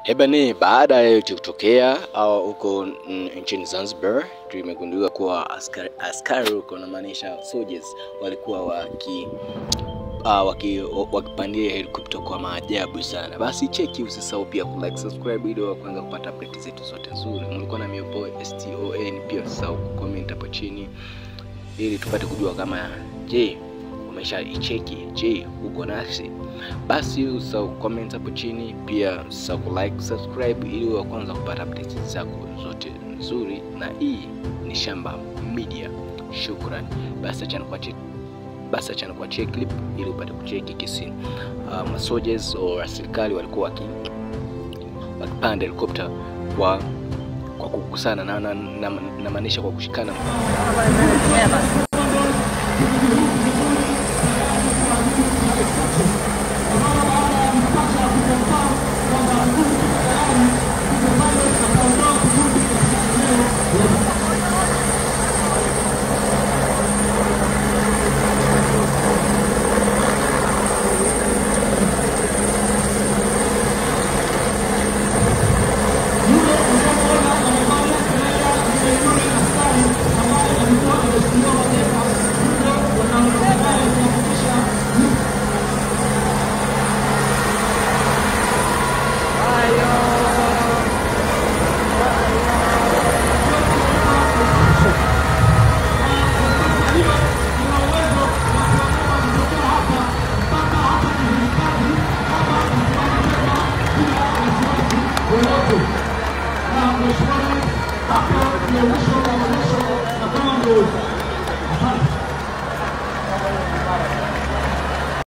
Hebane, baada ya yote kutokea au huko mm, nchini Zanzibar, tumegundua kuwa askari, askari huko namaanisha soldiers walikuwa waki uh, waki wakipandia helikopta kwa maajabu sana. Basi cheki, usisahau pia ku like subscribe ili wa kwanza kupata update zetu zote nzuri. Mlikuwa na miopo STON, pia usisahau ku comment hapo chini ili tupate kujua kama je umesha icheki, je uko nasi? Basi usahau comment hapo chini, pia usahau ku like subscribe ili wa kwanza kupata updates zako zote nzuri, na hii ni Shamba Media. Shukran. Basi achana kwa cheki basi achana kwa check clip ili upate kucheki kisi uh, soldiers au serikali walikuwa waki wakipanda helikopta kwa kwa kukusana na namaanisha na, na, namaanisha kwa kushikana Mheshimiwa Rais, hapa ni mwisho wa maonyesho na kama ndio